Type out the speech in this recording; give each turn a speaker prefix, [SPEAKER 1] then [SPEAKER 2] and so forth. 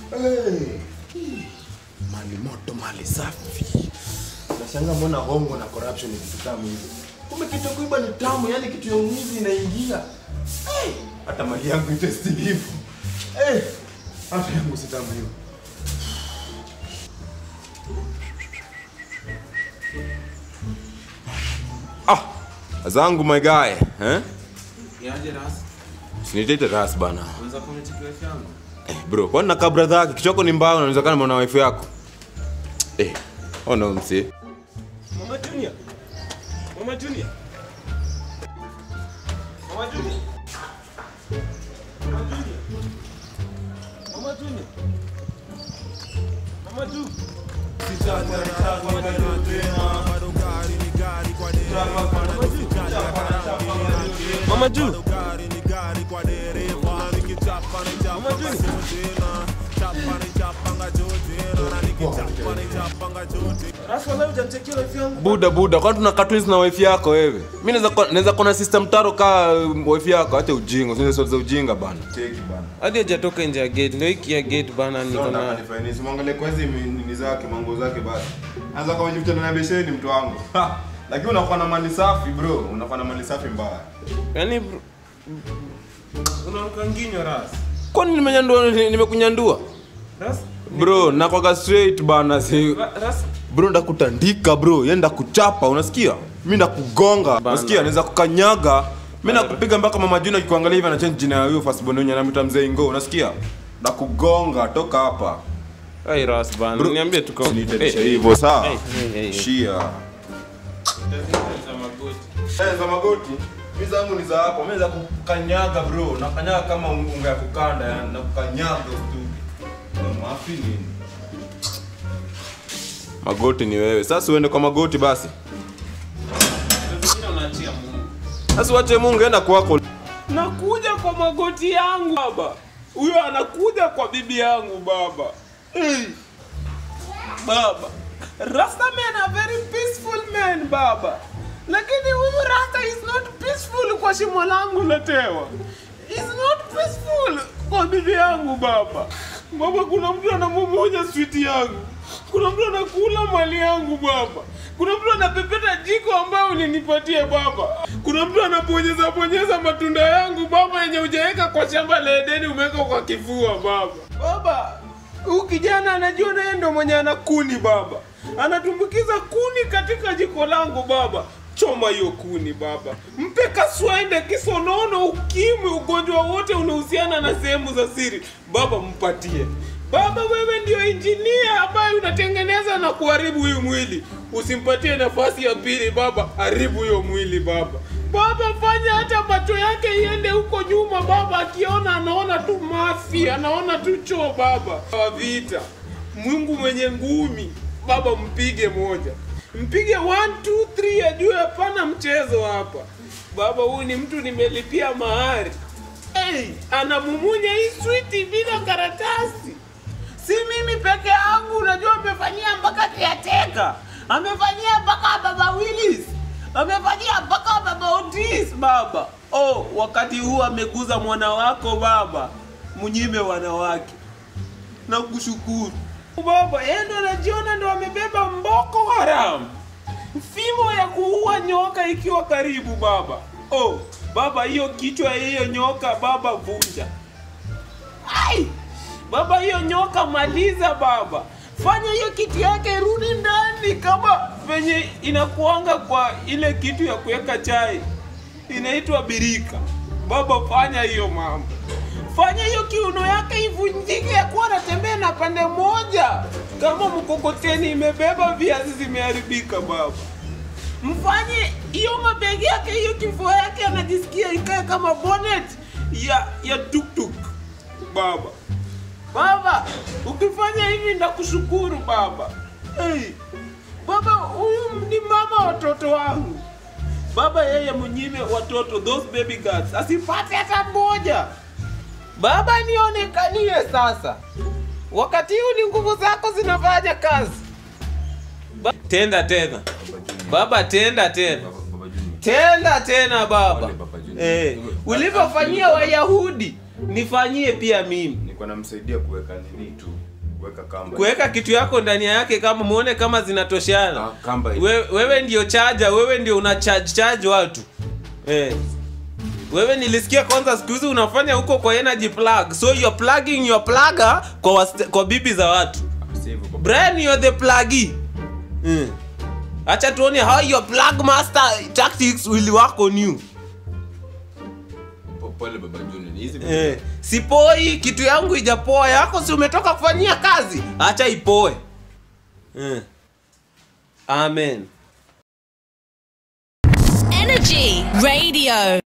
[SPEAKER 1] Hey. Mali moto, mali safi. Nashangaa mbona hongo na corruption ni kitu tamu hivi. Kumbe kitu ya kuiba ni tamu, yani kitu ya uwizi inaingia. Hey. Hata mali yangu interesting hivyo. Hey. Hata yangu si tamu hiyo. Ah, zangu my guy, eh?
[SPEAKER 2] Yaje ras.
[SPEAKER 1] Sinitete ras bana.
[SPEAKER 2] Unaweza comment kwa yangu.
[SPEAKER 1] Eh, bro, kwani nakaa brother yake kichoko ni mbao unaweza kana mwana wife yako? Eh, oh no msi.
[SPEAKER 2] Mama Junior. Mama Junior. Mama Junior. Mama Junior. Mama Junior. Mama Junior. Mama Junior. Mama Junior. Rasa leo hujanichekea wife yangu.
[SPEAKER 1] Buda buda, kwani tunakaa twins na wife yako wewe? Mimi naweza kuwa- naweza kuwa na system taro ka um, wife yako, acha ujinga, usiende sio za ujinga bana. Cheki bana.
[SPEAKER 2] hadi hajatoka nje ya gate ndio hiki ya gate bana niko na
[SPEAKER 1] Simwangalie kwa hizi nini zake, mango zake basi. Anza kama jifuta na besheni mtu wangu. Lakini unakuwa na mali safi bro, unakuwa na mali safi mbaya.
[SPEAKER 2] yani bro- unaruka nginyo ras
[SPEAKER 1] Kwani nimenyandua nimekunyandua?
[SPEAKER 2] ras
[SPEAKER 1] Bro, nakwaga straight bana si
[SPEAKER 2] Ra- ras
[SPEAKER 1] bro ndakutandika bro ye ndakuchapa unasikia mi ndakugonga unasikia naweza kukanyaga mi nakupiga mpaka mama juna akikuangalia hivi anachange jina ya huyo firstborn wenye anamwita mzee ingo unasikia ndakugonga toka hapa
[SPEAKER 2] ai ras bana
[SPEAKER 1] Bro,
[SPEAKER 2] niambie tuko
[SPEAKER 1] Usiniteteshe
[SPEAKER 2] Eh, eh,
[SPEAKER 1] hivyo sawa
[SPEAKER 2] eh, eh, eh.
[SPEAKER 1] shia
[SPEAKER 2] za magoti.
[SPEAKER 1] Eh, za magoti mi zangu ni za hapo mi za kukanyaga bro nakanyaga kama unga ya kukanda yani na kukanyaga tu mafi nini magoti ni wewe sasa uende kwa magoti basi
[SPEAKER 2] Zingine unaachia Mungu.
[SPEAKER 1] sasa uache mungu enda kwako
[SPEAKER 2] nakuja kwa magoti yangu baba huyo anakuja kwa bibi yangu baba hey. baba rasta man a very peaceful man baba lakini huyu rasta is not peaceful kwa shimo langu la tewa is not peaceful kwa bibi yangu baba baba kuna mtu anamumunya switi yangu kuna mtu anakula mali yangu baba kuna mtu anapepeta jiko ambayo ulinipatia baba kuna mtu anaponyeza ponyeza matunda yangu baba yenye hujaweka kwa shamba la edeni umeweka kwa kifua baba baba huyu kijana anajua naye ndo mwenye ana kuni baba anatumbukiza kuni katika jiko langu baba choma hiyo kuni baba mpe kaswende kisonono ukimwi ugonjwa wote unahusiana na sehemu za siri baba mpatie baba wewe ndio injinia ambaye unatengeneza na kuharibu huyu mwili usimpatie nafasi ya pili baba haribu huyo mwili baba baba fanya hata macho yake iende huko nyuma baba akiona anaona tu mafi anaona tu choo baba wa vita mungu mwenye ngumi baba mpige moja mpige 1 2 3 ajue hapana mchezo hapa baba huyu ni mtu nimelipia mahari hey, anamumunya hii switi bila karatasi si mimi peke yangu unajua amefanyia mpaka kiateka amefanyia mpaka baba willis amefanyia mpaka baba otis baba oh wakati huu ameguza mwana wako baba mnyime wanawake na kushukuru baba yeye ndo anajiona ndo amebeba mboko haramu fimbo ya kuua nyoka ikiwa karibu baba oh baba hiyo kichwa ya hiyo nyoka baba vunja ai baba hiyo nyoka maliza baba fanya hiyo kitu yake rudi ndani kama venye inakuanga kwa ile kitu ya kuweka chai inaitwa birika baba fanya hiyo mambo fanya hiyo kiuno yake ivunjike ya kuwa anatembea na pande moja kama mkokoteni imebeba viazi zimeharibika baba mfanye hiyo mabegi yake hiyo kifua yake anajisikia ikae kama bonnet ya ya tuktuk baba baba ukifanya hivi ndakushukuru baba hey, baba huyu ni mama watoto wangu baba yeye mnyime watoto those baby girls asipate hata mmoja baba nionekanie sasa wakati huu ni nguvu zako zinafanya kazi ba- tenda tena baba tenda tena tenda tena baba eh, ulivyofanyia wayahudi nifanyie pia mimi
[SPEAKER 1] nilikuwa namsaidia kuweka nini tu kuweka kamba
[SPEAKER 2] kuweka kitu yako ndani yake kama muone kama zinatoshana
[SPEAKER 1] Ah, kamba hivi.
[SPEAKER 2] We, wewe ndio chaja wewe ndio una charge charge watu eh. wewe nilisikia kwanza siku hizi unafanya huko kwa energy plug so you're plugging your plugger kwa, wast- kwa bibi za watu
[SPEAKER 1] Si hivyo kwa-
[SPEAKER 2] Brian you're the pluggy mm. acha tuone how your plug master tactics will work on you
[SPEAKER 1] po- pole baba Junior ni hizi
[SPEAKER 2] eh. sipoi kitu yangu ijapoa yako si umetoka kufanyia kazi acha ipoe eh. amen
[SPEAKER 3] Energy Radio.